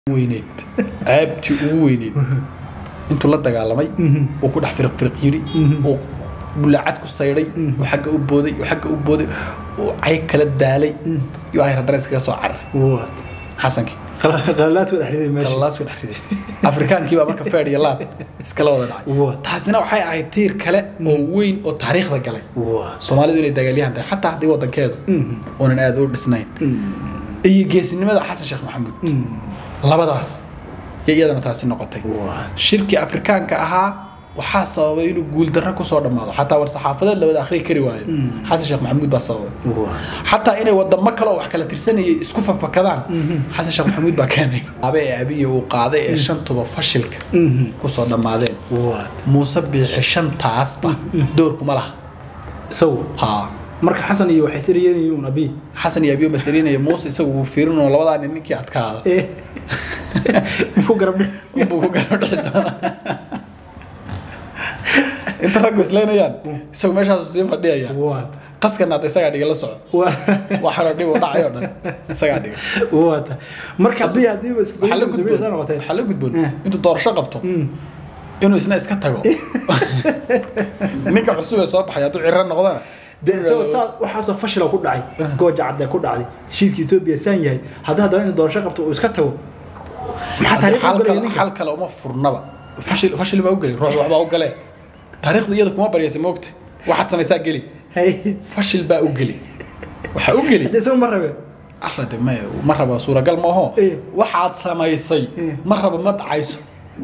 weyneyd ceebtii ugu weyneyd intuu la dagaalamay uu ku dhex firiq firiq yidhi uu bulaacad ku saydhay uu xagga u booday uu xagga u booday uu cayg kala daalay iyo ay haddana iskaga soo cararay What? xasankii qalalaadku dhex riday meesha kallaa soo dhex riday afrikaankii baa marka feed iyo laad iskala wada dhacay What? taasina waxay ahayd tiir kale oo weyn oo taariikhda galay What? soomaalidu inay dagaalyahan tahay xataa haddii wadankeedu uunan aad u dhisnayn iyo geesinimada xasan sheekh maxamuud labadaas iyo iyadana taasi noqotay What? shirkii afrikaanka ahaa waxaa sababay inuu guuldarro kusoo dhammaado xataa war saxaafadeed la wada akhriyi kari waayo xasan sheekh maxamuud baa sababay What? xataa inay wadamo kale oo wax kala tirsanayay isku fafakadaan xasan sheekh maxamuud baa keenay abe ee abiya uu qaaday ee shantuba fashilka kusoo dhammaadeen What? muuse biixi shantaasba doorkuma laha isagu haa marka xasan iyo waxay siriyeen uun abi xasan iyo abiyo masalinaya muuse isagu wuu fiirinoo labadaa nin ninkii adkaada Eh. muxuu garab dhig unbuu ku garab dhici doonaa inta raggu islaynayaan isagu meeshaasu sii fadhiyaya What? qaskana hadda isagaa dhiga la soco What? waxaanoo dhib u dhacay oo dhan isagaa dhiga What? marka abi hadiiba isku waxaa la dayay gudboon sameeyay noqotay waxaa la gudboon Eh. intuu doorasho qabto inuu isna iska tago ninka cusub ee soo baxay hadduu cirro noqdana de isagoo saa waxaasoo fashila ku dhacay gooja cadde ku dhacday heshiiska etoobiya saan yahay haddii haddana inuu doorasho qabto uu iska tago maxaa Haddii taariikh u xal galaya kale ninka xal kale uma furnaba fashil fashil baa u geli ruux waxbaa u galee taariikhdu iyada kuma baryaysa moogta waxaad samaysaa geli hay fashil baa u geli waxaa u geli hadda isagu ma rabe alla de maya ma raba suuragal maaho Eh. waxaad samaysay Eh. ma raba ma dhacayso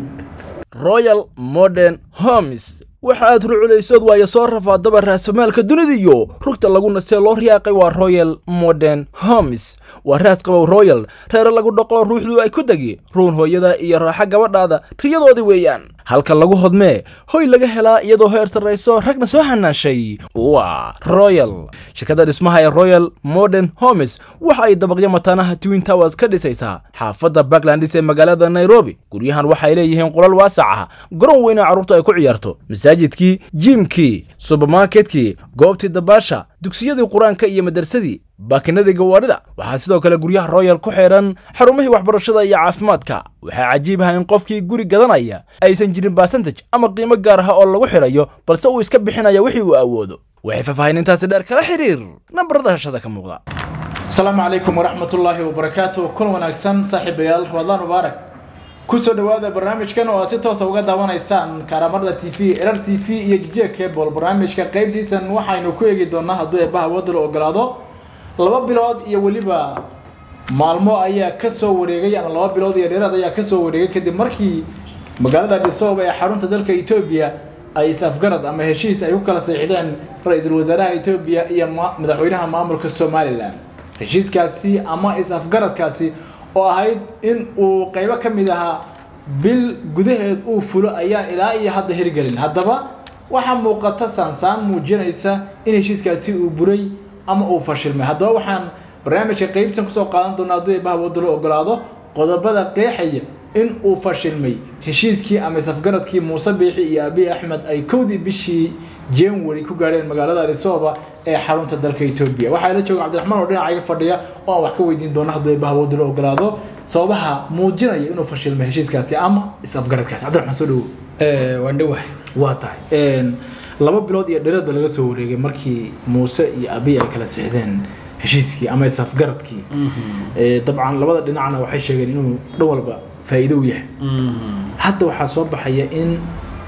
royal modern homes waxa aad ruculaysood waayo soo rafaadaba raasmaalka dunida iyo rugta lagu nastee loo riyaaqay waa royal modern homes waa raas qabow royal reere lagu dhaqo ruuxdu ay ku degi ruun hooyada iyo raaxa gabadhaada riyadoodii weeyaan halka lagu hodmee hoy laga helaa iyadoo heer sarrayso ragna soo hanaashay waa royal shirkadda dhismaha ee royal modern homes waxa ay dabaqyo mataanaha twin towers ka dhisaysaa xaafadda backlandis ee magaalada nairobi guryahan waxay leeyihiin qolal waasac ah garoon weyna carruurta ay ku ciyaarto masaajidkii jiimkii subermarketkii goobtii dabaasha dugsiyadii qur-aanka iyo madarsadii baakinadii gawaarida waxaa sidoo kale guryaha royal ku xeedhan xarumihii waxbarashada iyo caafimaadka waxaa cajiib ah in qofkii guri gadanaya aysan jirin basantaj ama qiimo gaar ah oo lagu xidhayo balse uu iska bixinaya wixii uu awoodo waxay faahfaahinintaasi dheer kala xiriir nambarada hashada ka muuqda asalaamu calaykum waraxmatullaahi wabarakaatu kulan wanaagsan saaxiibayaal ramadaan mubaarak kusoo dhawaada barnaamijkan oo aad si toosa uga daawanaysaan kaaramarda t v erar t v iyo jijiga cable barnaamijka qaybtiisan waxaynu ku eegi doonaa hadduu eebbaha wadda la ogolaado laba bilood iyo weliba maalmo ayaa kasoo wareegay ama laba bilood iyo dheeraad ayaa kasoo wareegay kadib markii magaalada dhisoob ee xarunta dalka etoobiya ay is-afgarad ama heshiis ay ku kala seexdeen ra-iisul wasaaraha etoobiya iyo ma- madaxweynaha maamulka somalilan heshiiskaasi ama is-afgaradkaasi oo ahayd in uu qaybo ka mid ahaa bil gudaheed uu fulo ayaan ilaa iyo hadda hirgelin haddaba waxaa muuqata saansaan muujinaysa in heshiiskaasi uu buray ama uu fashilmay haddaba waxaan barnaamijka qaybtan kusoo qaadan doonaa hadduu eebaha wadda la ogolaado qodobada qeexaya in uu fashilmay heshiiskii ama is-afgaradkii muuse biixi iyo abiy axmed ay kowdii bishii january ku gaadheen magaalada addis-ababa ee xarunta dalka etoobiya waxaa ila jooga cabdiraxmaan oo dhinacayga fadhiya oo aan wax ka weydiin doono hadduu eebaha wadda la ogolaado sababaha muujinaya inuu fashilmay heshiiskaasi ama is-afgaradkaasi cabdiraxmaan soo dhawow waan dhowahay waa tahay laba bilood iyo dhereed ba laga soo wareegay markii muuse iyo abiy ay kala sixdeen heshiiskii ama isafgaradkii Eh, dabcan labada dhinacna waxay sheegeen inuu dhan walba faa'iido u yahay hadda waxaa soo baxaya in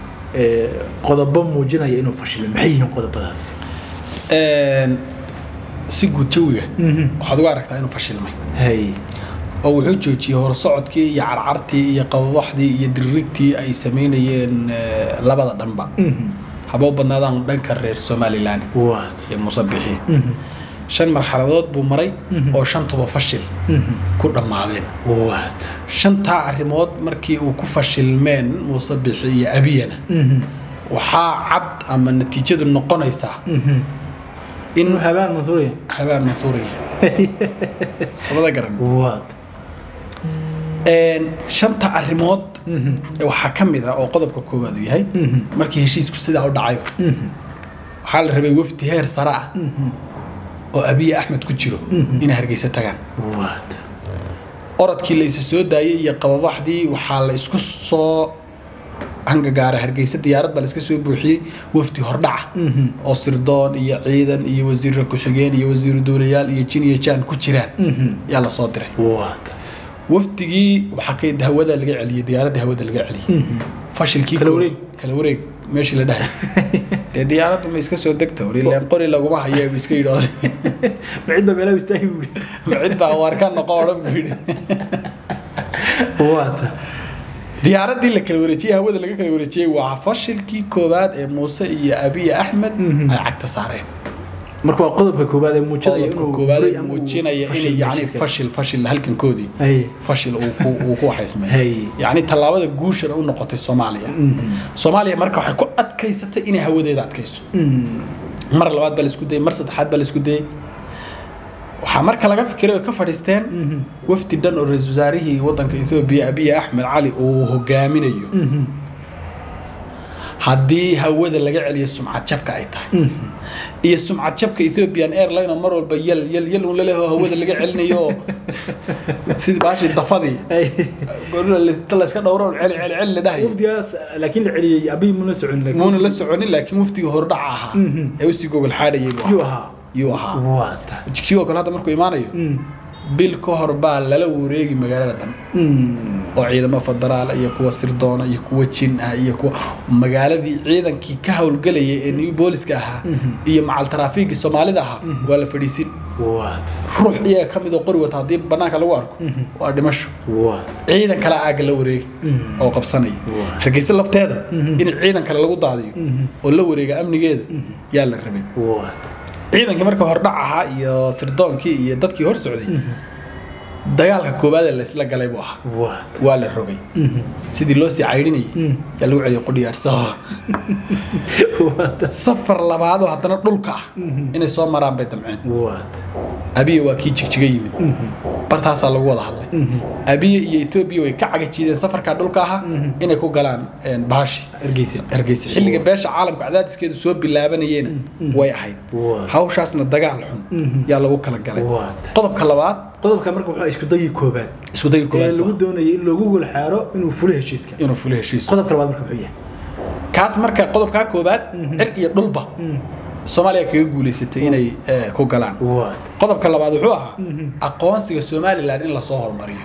eh, qodobo muujinaya inuu fashilmay maxay yihiin qodobadaas si guud jawiga waxaad uga aragtaa inuu fashilmay hay oo wuxuu joojiyey horsocodkii iyo carcartii iyo qababaxdii iyo diririgtii ay samaynayeen eh, labada dhanba haba u badnaadaan dhanka reer somalilan waat iyo muuse bixi shan marxaladood buu maray oo shantuba fashil ku dhammaadeen waat shantaa arrimood markii uu ku fashilmeen muuse bixi iyo abiyana waxaa cad ama natiijadu noqonaysaa in inuu habaan mansuuriya habaan mansuuriya sabada garan waat Een, shanta arrimood waxaa ka mid ah oo qodobka koowaad uu yahay markii heshiisku sidaa u dhacayo waxaa la rabay wafdi heer sare ah oo abiy axmed ku jiro inay hargeysa tagaan waat orodkii la isa soo daayay iyo qababaxdii waxaa la isku soo hangagaaray hargeysa diyaarad baa la iska soo buuxiyey wafdi hordhaca oo sirdoon iyo ciidan iyo wasiirra ku-xigeen iyo wasiiru duulayaal iyo jin iyo jaan ku jiraan yaa la soo diray waata wafdigii waxaa ka hawada laga celiyey diyaaradda hawada laga celiyey fashilkii Kala koo- wareeg. kala wareeg meeshii la dhahay dee diyaaraddu ma iska soo degta warileen qori laguma haya bu iska yidhaahday ma cidda meelaha istaagi buuri ma cid baa waar ka noqo odhan buu yidhi waata diyaaraddii la kala wareejiyey hawada laga kala wareejiyey waa fashilkii koowaad ee muuse iyo abiy axmed ay cagta saareen marka waa qodobka koowaad ee muujinaya qodobka inuu koowaad buray ee ama uu muujinaya fashil inay yani heshiiska. fashil fashil halkankoodii Hay. fashil uu ku uu ku waxaysmay Hay. yacni tallaabada guushana u noqotay soomaaliya soomaaliya marka waxay ku adkaysatay inay hawadeeda adkayso mar labaad baa la isku dayay mar saddexaad baa la isku dayay waxaa marka laga fikiray oo ka fadhiisteen wafdi dhan oo ra-iisul wasaarihii waddanka ethoobiya abiy axmed cali uu hogaaminayo haddii hawada laga celiyo sumcad jabka ay tahay iyo sumcad jabka ethiopian airline oo mar walba yal yal yal un laleho hawada laga celinayo oo sidii baashii dafadii Hay. gorila la iska dhowro celi celi celi la dhahayo wafdigaas laakiin la celiyey abiy muna socon laakiin muuna la soconin laakiin waftigii hordhaca ahaa ee usii gogol xaadhayay buu yuu ahaa ahaa yuu ahaa waata jigjigoo kale hadda markuu imaanayo bil ka hor baa lala wareegi magaalada dhan oo ciidamo federaal iyo kuwa sirdoona iyo kuwa jin ah iyo kuwa magaaladii ciidankii ka howlgelayay ee new booliska ahaa iyo macal taraafiigii soomaalida ahaa waa la fadhiisin waata ruux iyaga ka mid oo qori wata haddii banaanka lagu arko waa dhimasho waata ciidan kale aagga la wareegi oo qabsanaya Waa. hargeysa lafteeda in ciidan kale lagu daadiyo oo la wareega amnigeeda yaa la rabay waata ciidankii marka hordhac ahaa iyo sirdoonkii iyo dadkii hor socday dagaalka koowaad ee laysla galay buu ahaa waata waa la rogay sidii loo sii caydhinayay yaa lagu celiyay qudhiyaadhsao waata safar labaadoo haddana dhulka ah inay soo maraan bay damceen waata abiya waa kii jigjiga yimid bartaasaa lagu wada hadlay abiya iyo etoobiya way ka cagajiideen safarkaa dhulka ahaa inay ku galaan een, bahashi hargeysa hargeysa xilliga beesha caalamka cadaadiskeedu soo bilaabanayena way ahayd Waa. hawshaasna dagaal xun yaa lagu kala galay waata qodobka labaad qodobka marka wuxuu isku dayii koobaad isku dayga ee koowaad lagu baa doonayay in loogu golxaaro inuu fulo heshiiska inuu fulo heshiiso qodobka labaad marka muxuu yahay kaas marka qodobkaa koowaad cir iyo dhulba soomaaliya kaga guulaysatay inay eh, ku galaan waata qodobka labaad wuxuu ahaa aqoonsiga somalilan in lasoo hormariyo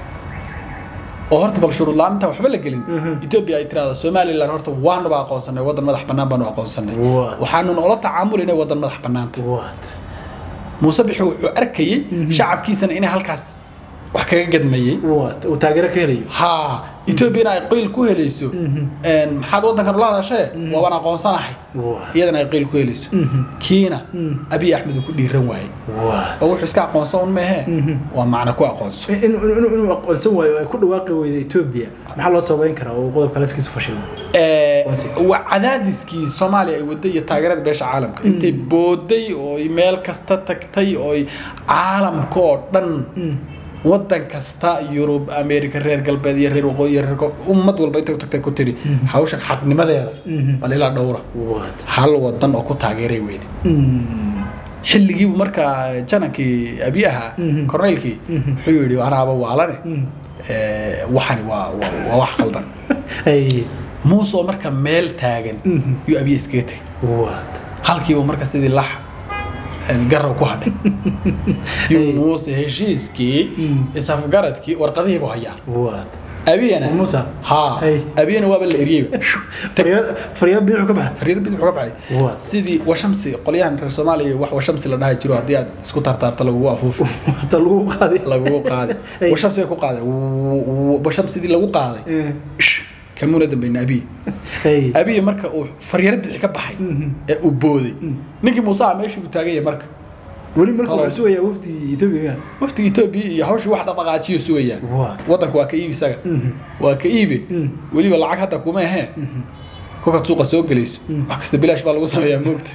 oo horta bal shuruud la'aantan waxba la gelin etoobiya ay tiraahdo somalilan horta waanuba aqoonsanay waddan madax bannaan baanu aqoonsanay Waa. waxaanu noola tacaamulinay waddan madax bannaanta waata muuse bixi wuxuu arkayey shacabkiisana inay halkaas wax kaga gadmayey waata uu taageero ka helayo haa etoobiyana ay qiil ku helayso een, maxaad waddankan ula hadashee waabaan aqoonsanahay waata iyadana ay qiil ku helayso kiina abiy axmed uu ku dhiiran waayey waata oo wuxuu iska aqoonsan un meehee waa macno ku aqoonso inuu inuu inuu aqoonsan waayo ay ku dhawaaqi weyda Ethiopia maxaa loo sabayn karaa oo qodobka laskiisu fashilmo Ee, Aqoonsiga. waa cadaadiskii soomaaliya ay waday iyo taageerada beesha caalamka intay booday oo ay meel kasta tagtay oo ay caalamka oo dhan wadan kasta yurub america reer galbeed iyo reer waqooyi iyo reer ko- ummad walba intay u tagtay ku tiri hawshan xaqnimadeeda bal ilaa dhowra waata hal wadan oo ku taageeray weyde xilligiibu markaa janankii abi ahaa korneylkii wuxuu yidhi anaaba waalane ee, waxani waa waa- waa wax qaldan ay muuse oo marka meel taagan yuu abiya iskaga tegay waata halkiiba marka sidii lax een, garow ku hadhay yuu muuse heshiiskii isafgaradkii warqadihiibu hayaa waata abiyana Muuse? haa Hey. abiyana waaba la eriyeyba faryaad faryaad bidixu ka baxay fariir bidix uga baxay Waa. sidii washamsi qolyahan reer soomaaliya wax washamsi la dhahi jiro haddii aad isku tartaarto lagugu afuufi hata lagu qaaday lagugu qaaday Hey. washamsi bay ku qaaday washamsidii lagu qaaday Ish, kamuna dambayna abiy ay abiy marka uu faryaro bixi ka baxay ee uu booday ninkii muuse ah meeshii buu taagan yahay marka weli marka Qalad. wuxuu sugayaa wafdi Ethiopia waftiga etoobiya iyo hawshii wax dhaqdhaqaajiyo sugayaan What? waddanka waa ka iibi isaga waa ka iibi weliba lacag hadda kuma ahee kolkaad suuqa soo gelayso wax kasta bilaash baa lagu sameeyaa moogta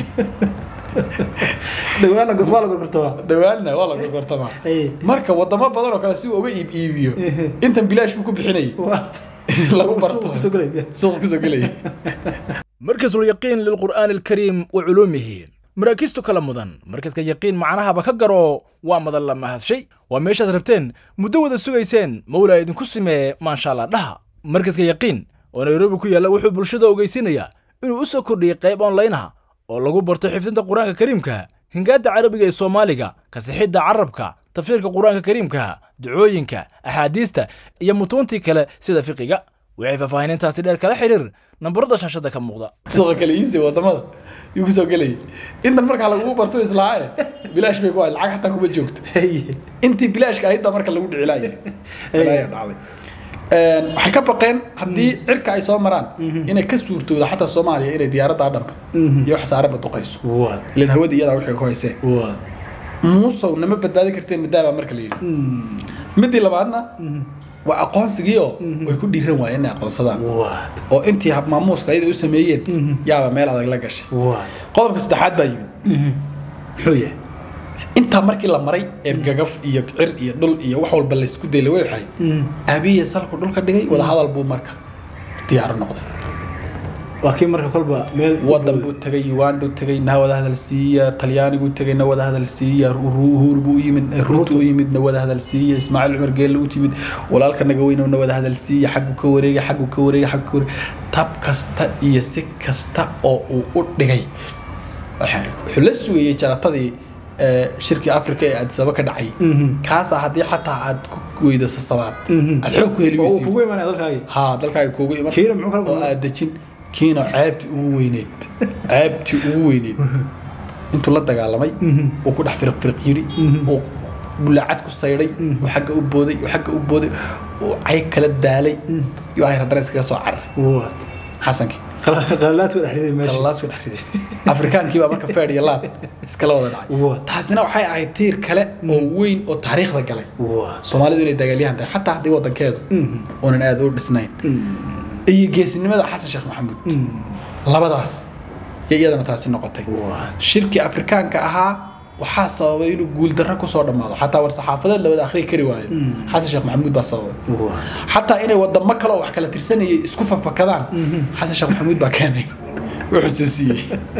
dhawaana waa la gorgortaa dhawaanna waa la gorgortamaa ay marka wadamo badan oo kale si uu uga iib iibiyo intan bilaash buu ku bixinayay waata lagu barto Suuqa kusoo gelaya. suuqa kusoo gelaya مركز اليقين للقرآن الكريم وعلومه maraakiistu kala mudan markaska yaqiin macnahaba ka garo waa madan la mahadshay waa meeshaad rabteen muddo wada sugayseen mawlaa idinku simee maashaalla dhaha markaska yaqiin oo nairobi ku yaalla wuxuu bulshada ogeysinayaa inuu u soo kordhiyey qayb onlaynaha oo lagu barto xifdinta qur-aanka kariimka hingaadda carabiga ee soomaaliga kasixidda carabka tafsiirka qur-aanka kariimka ducooyinka axaadiista iyo mutuuntii kale sida fiqiga waxay faahfaahinintaasi dheer kala xiriir nambarada shaashada ka muuqda suuqa kale iibsiga wadamada yuu kusoo gelayay intan markaa lagugu barto islaae bilaash bay ku ahayd lacag xataa kuma joogto intii bilaashka ahayd baa marka lagu dhicilaaya Balaayaa dhacday Een, waxay ka baqeen haddii cirka ay soo maraan inay ka suurtooda xataa soomaaliya inay diyaaradda dhanba iyo wax saaranba duqayso ilan hawada iyadaa waxay ku hayseen muusow nama badbaadin karteen madaabaa marka la yidhi midii labaadna waa aqoonsigii oo way ku dhiiran waayeen inay aqoonsadaan oo intii hab maamuuska ayada u sameeyeen yaaba meel adag la gashay qodobka saddexaad baa yimid muxuu yahay intaa markii la maray ee gagaf iyo cir iyo dhul iyo wax walba laysku daylay way waxay aabiya salku dhulka dhigay wadahadal buu marka diyaaro noqday waa kii marka kolba meel wadan buu tegay uganda u tegay na wada hadal siiya talyaanigu tegay na wada hadal siiya uhur buu u yimid ruutu u yimid na wada hadal siiya ismaaciil cumar geelle u timid walaalka naga weynow na wada hadal siiya xaggu ka wareega xaggu ka wareega xaggu ka wareega tab kasta iyo si kasta oo uu u dhigay waxa- wuxuu la sugayey jaratadii eh, shirkii afrika ee addisaba ka dhacay kaasaa haddii xataa aad ku weydo sasabaad aad xoog ku heli oo uu weysid kugu imaanaya dalkaagi haa dalkaaga kuugu iman Kiina muxuu kala oo kulmay? aad dejin kiina ceebtii ugu weyneed ceebtii ugu weyneed intuu la dagaalamay uu ku dhex firiq firiq yidhi uu bulaacad ku saydhay uu xagga u booday uu xagga u booday uu cayg kala daalay iyo ay haddana iskaga soo cararay What? xasankii qalalaad soo dhexriday meesha kallaa soo dhex riday afrikaankii baa marka feedh iyo laad iskala wada dhacay What? taasina waxay ahayd tiir kale oo weyn oo taariikhda galay What? soomaalidu inay dagaalyahan tahay xataa haddii wadankeedu uunan aad u dhisnayn iyo geesinimada xasan sheekh maxamuud labadaas iyo iyadana taasi noqotay What? shirkii afrikaanka ahaa waxaa sababay inuu guuldarro kusoo dhammaado xataa war saxaafadeed la wada akhriyi kari waayo xasan sheekh maxamuud baa sababay What? xataa inay wadamo kale oo wax kala tirsanayay isku fafakadaan xasan sheekh maxamuud baa keenay wuxuu soo siiyey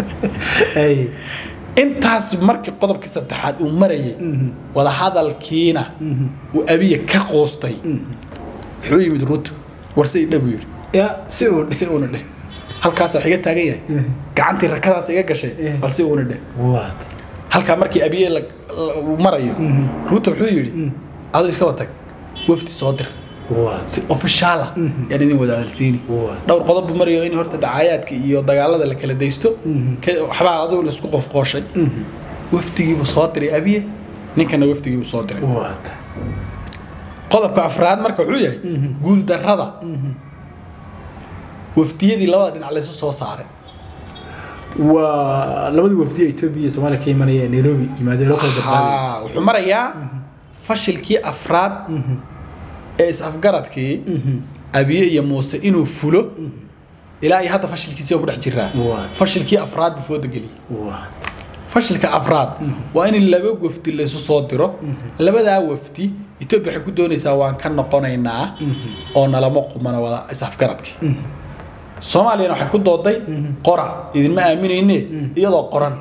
Hey. intaas markii qodobkii saddexaad uu marayay wadahadalkiina uu abiya ka qoostay wuxuu yimid ruto warse idha buu yidhi Ya, si uu si uuna dheh halkaas wax iga taagan yahay gacantii rakadaas iga gashay bal si uuna dheh What? halkaa markii abiye la- la- uu marayo ruto wuxuu yidhi adoo iska watag wafdi soo dir What? si ofishaala yaan idin wada hadalsiini Waa. dhowr qodob buu marayo in horta dacaayaadka iyo dagaalada la kala daysto ka- waxbaa adigu laisku qofqooshay wafdigiibuu soo diray abiye ninkana wafdigiibuu soo diray What? qodobka afraad marka wuxuu yahay guuldarrada wafdiyadii labada dhinac laysu soo saaray waa labadii wafdi ee Ethiopia iyo Soomaaliya ka imanaya ee Nairobi yimaadeen loo kala dabqaaday Haa, wuxuu marayaa fashilkii afraad ee is-afgaradkii abiye iyo muuse inuu fulo ilaa iyo hadda fashilkiisii ku dhex jiraa Waa. fashilkii afraad buu fooda geliyey What? fashilka afraad waa in laba wafdi laysu soo diro labadaa wafdi etoobiya waxay ku doonaysaa waan ka noqonaynaa oo nalama qumana wada is-afgaradkii soomaaliyana waxay ku dooday qora idinma aaminayne iyadoo qoran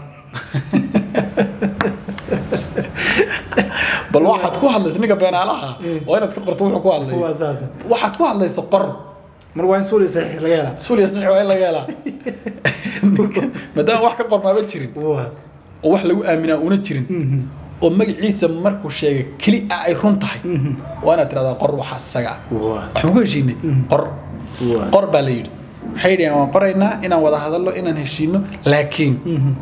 bal waxaad ku hadlaysa ninka beenaalaha waa inaad ka qorto wuxuu ku hadlay Waa saas. waxaad ku hadlaysa qor Mar waa in suuli saxiix laga helaa. suliya sax waa in laga helaa maadaama wax ka qormaaba jirin What? oo wax lagu aaminaa una jirin oo magaciisa markuu sheegay keli ah ay run tahay waa inaad tirahdaa qor waxaa isaga ah What? waxaan ku heshiinay qor Waa. qor baa la yidhi waxay yidhaheen waan qoraynaa inaan wada hadallo inaan heshiino laakiin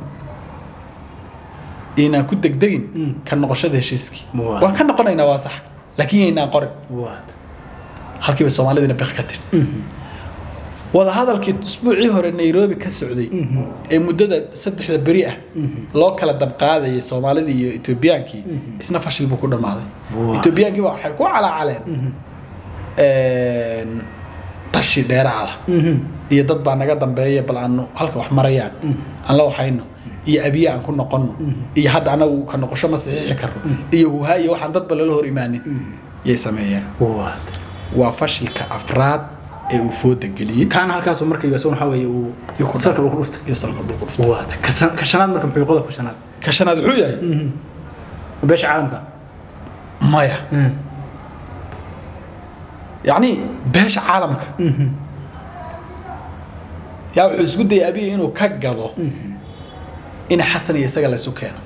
inaan ku degdegin ka noqoshada heshiiskii Waa. waan ka noqonaynaa waa sax laakiin yaynaan qorin What? halkiiba soomaalidina bik ka tiri wada hadalkii usbuucii hore nairobi ka socday ee muddada saddexda beri ah loo kala dabqaadayay soomaalidii iyo etoobiyaankii isna fashil buu ku dhammaaday Waa. etoobiyaankii baa waxay ku calaacaleen tashi dheeraada iyo dad baa naga dambeeya bal aanu halka wax marayaan aan la waxayno iyo abiye aan ku noqonno iyo hadda anagu ka noqosho ma saxiixi karno iyo huhaa iyo waxaan dadba lala hor imaanin yay sameeyeen What? waa fashilka afraad ee uu fooda geliyey kaana halkaas marka iyo waxa weeye uu Iyo ku salka uu ku dhuftay iyo salka dhulku dhuftay waa ka san- ka shanaad marka muxuu qodobka shanaad ka shanaad wuxuu yahay beesha caalamka maya yacni beesha caalamka yaa wuxuu isku dayay abiya inuu ka gado in xasan iyo isaga laysu keeno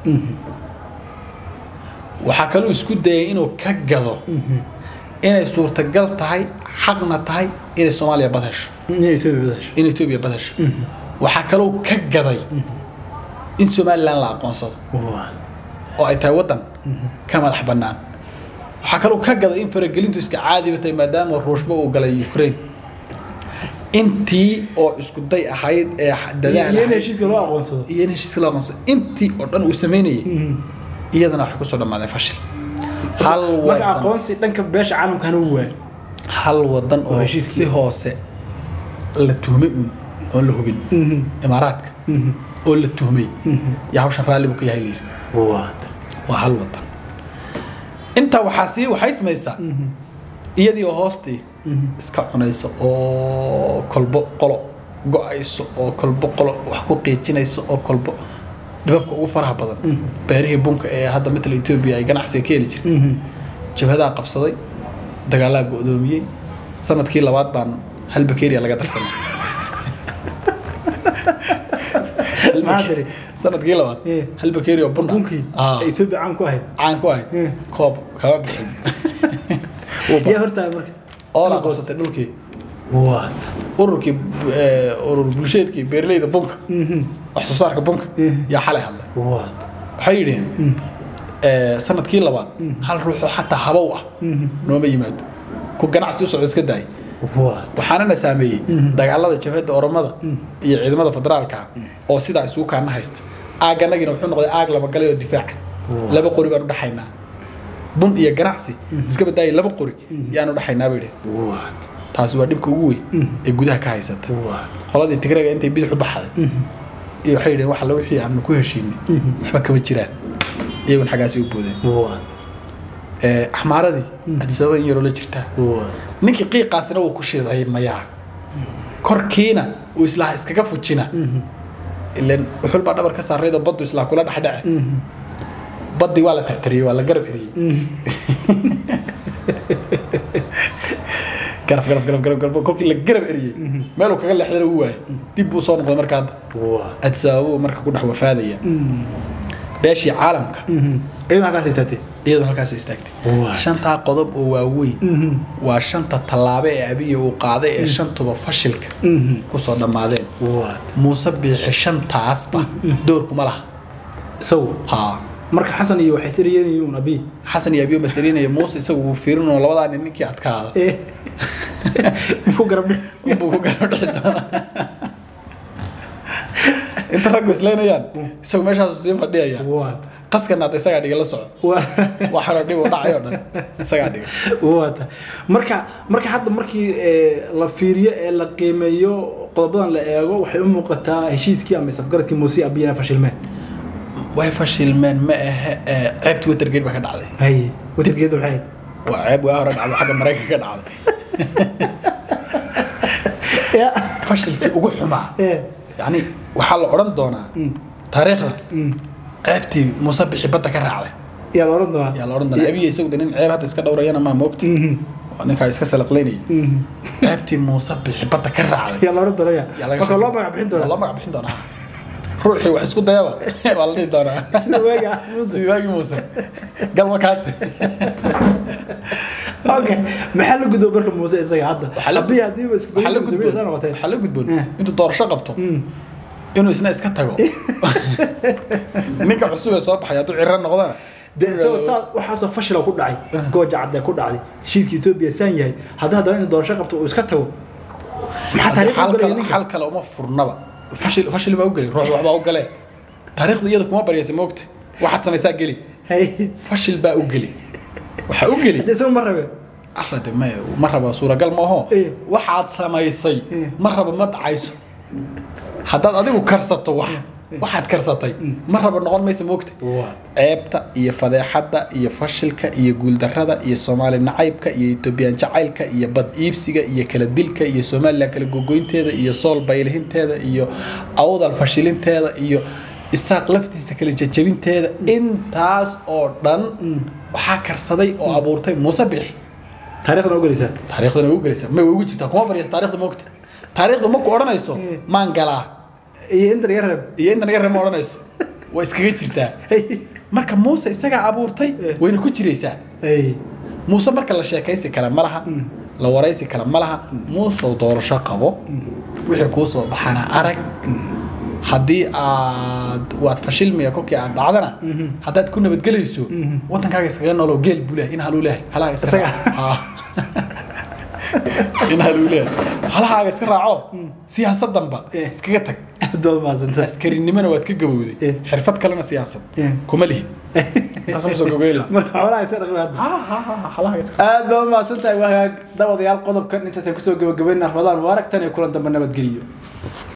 waxaa kaluu isku dayay inuu ka gado inay suurtagal tahay xaqna tahay inay soomaaliya bad hesho inay Ethiopia badasho in etoobiya bad hesho waxaa kaluu ka gaday in somalilan la aqoonsado waa oo ay tahay waddan ka madax bannaan waxaa kaloo ka gaday in faragelintu iska caadiba tahay maadaama ruushba uu galay ukraine intii oo isku day ahayd ee dadaal iyo in ahayd heshiiska loo aqoonsado iyo in heshiiska loo aqoonsado intii oo dhan uu sameynayay iyadana waxay kusoo dhammaadeen fashil hal marka wadan aqoonsi dhanka beesha caalamkana uu waayo hal wadan oo heshiis si hoose la tuhmay uun oon la hubin imaaraadka oo la tuhmay yaa hawshan raalli buu ka yahay layidhi waa waa hal wadan intaa waxaa sii waxay samaysaa iyadii oo hoostii iska cunaysa oo kolbo qolo go-ayso oo kolbo qolo wax ku qiijinaysa oo kolbo dhibabka ugu faraha badan beerihii bunka ee hadda matala etoobiya ay ganacsiga ka heli jirtay jabhadaa qabsaday dagaalaa go-doomiyey sanadkii labaad baan hal bakeeriya laga darsanay Hal Maxaa bake- tiri? sanadkii labaad Eh. hal bakeeri oo bun ah. bunkii Ah, ee Ethiopia caan ku ahayd caan ku ahayd Eh. koob kama bixin Wuu ba- yaa hortaa marka oo la qabsatay dhulkii waa ururkii eh, urur bulsheedkii beeraleyda bunka wax soo saarka bunka Eh. yaa xalay hadlay waa waxay yidhaheen eh, sanadkii labaad hal ruuxoo xataa habow ah nooma yimaado ku ganacsi u socda iska daayay waa waxaanana saameeyey dagaalada jabhadda oromada iyo ciidamada federaalka ah oo sidaa isugu kaana haysta aaganagiina wuxuu noqday aag laba galay oo difaaca laba qori baan u dhaxaynaa bun iyo ganacsi iska badaayay laba qori yaan u dhaxaynaa bay dhaheen waa taasi waa dhibka ugu weyn ee gudaha ka haysata waa qoladii tigrega intay bidix u baxday iyo waxay yidhaheen wax alla wixii aanu ku heshiinay waxba kama jiraan iyagun xaggaasi u boodeen waa Eh, axmaaradii adisababa in yaroo la jirtaa waa ninkii qiiqaasina wuu ku shiday mayaa korkiina uu islaha iskaga fujina ilan wuxul baa dhabar ka saarayd oo baddu islaha kula dhexdhece baddii waa la tartariyey waa la garab eriyey garab garab garab garab garab kolkii la garab eriyey meeluu kaga leexdana uu waayay dib buu soo noqday marka hadda waa adisababuu marka ku dhex wafaadaya beeshii caalamka iyadoo halkaas istaatay iyadoo halkaas istaagtay Waa. shantaa qodob oo waaweyn waa shanta tallaabo ee abiya uu qaaday ee shantuba fashilka kusoo dhammaadeen waa muuse biixi shantaasba doorkuma laha isagu haa marka xasan iyo waxay siriyeen abi xasan iyo abiyo masaliinaya muuse isagu wuu fiirinoo labadaa nin ninkii adkaada ee muxuu garab dhig unbuu ku garab dhici doonaa inta raggu islaynayaan isagu meeshaasu sii fadhiyaya waa qaskana hadda isagaa dhiga la soco waa waxaanoo dhib u dhacay oo dhan isagaa dhiga waata marka marka hadda markii ee, la fiiriyo ee la qiimeeyo qodobadan la eego waxay u muuqataa heshiiskii ama safgaradkii muuse abiyana fashilmeen way fashilmeen ma ahe ee, ceebtii watergate baa ka dhacday haye watargeeda waxay ahayd waa ceeb waa hore dhacdo xagga maraykanka ka dhacday ya fashilkii ugu xumaa ee yacni waxaa la odhan doonaa taariikhda ceebtii muuse bixi badda ka raacday yaa la oran doonaa yaa la odhan doonaa abiya isagu de nin ceeb hadda iska dhowrayana maa moogta waa ninkaa iska salaqlaynaya ceebtii muuse bixi badda ka raacday yaa la oran doonaa yaa ya laga marka sheekay. loo magac bixin Waa doonaa loo magac bixin doonaa ruuxii wax isku dayaba waa la dhihi doonaa sida waaga ah muuse sidii waagii muuse galma kaasi okay maxaa la gudbo marka muuse isaga hadda Waxaa la- abiya hadiiba isku waxaa la dayay gudboon saa noqotay waxaa la gudboon Eh. intuu doorasho qabto inuu isna iska tago ninka cusub ee soo baxay hadduu cirro noqdana de isagoo saa waxaasoo fashila ku dhacay gooja cadde ku dhacday heshiiska etoobiya saan yahay haddii haddana inuu doorasho qabto uu iska tago maxaa taariikh u xal galaya kale ninka xal kale uma furnaba fashil fashil baa u geli ruux waxbaa u galee taariikhdu iyada kuma baryaysa moogta waxaad samaystaa geli hay fashil baa u geli waxaa u geli hadda isagu ma rabe alla de ma ma raba suuragal maaho Eh. waxaad samaysay Eh. ma raba ma dhacayso haddaad adigu karsato wax waxaad karsatay ma raba noqon maysa moogta ceebta iyo fadeexadda iyo fashilka iyo guuldarrada iyo soomaali nacaybka iyo etoobiyaan jacaylka iyo bad iibsiga iyo kala dilka iyo somalilan kala gogoynteeda iyo sool baylihinteeda iyo awdal fashilinteeda iyo isaaq laftiisa kala jajabinteeda intaas oo dhan waxaa karsaday oo abuurtay muuse bixi taariikhdan ogelaysaa taariikhdana way u gelaysaa may way ugu jirtaa kuma baryas taarikhda moogta taariikhda maku odhanayso maan galaa iyo inta laga reeb iyo inta naga reeb ma odhanayso waa iskaga jirtaa marka muuse isagaa abuurtay wayna ku jiraysaa muuse marka la sheekaysi kale ma laha la waraysi kale ma laha muusow doorasho qabo wixii kuu soo baxana arag haddii aad waad fashilmiya kolkii aad dhacdana haddaad ku nabadgelayso waddankaaga iskaga noolow geel buu lehay in haluu lehay halaaga iska Isaga? raaco. Haa. in haluu lehay halahaaga iska raaco siyaasadanba Eh. iskaga tag dood maasanta askarinimona waad ka gabowday Eh. xirfad kalena siyaasad Eh. kuma lihid intaas ma soo gogeyla marka xoolaha isa dhaqmi hadda ha ha ha halahaga iska aad baa umahadsan tahay wahagaag dabadayaal qodobkan intaasaan kusoo gabagabaynaa ramadaan mubaarak tan iyo kulan dambe nabadgeliyo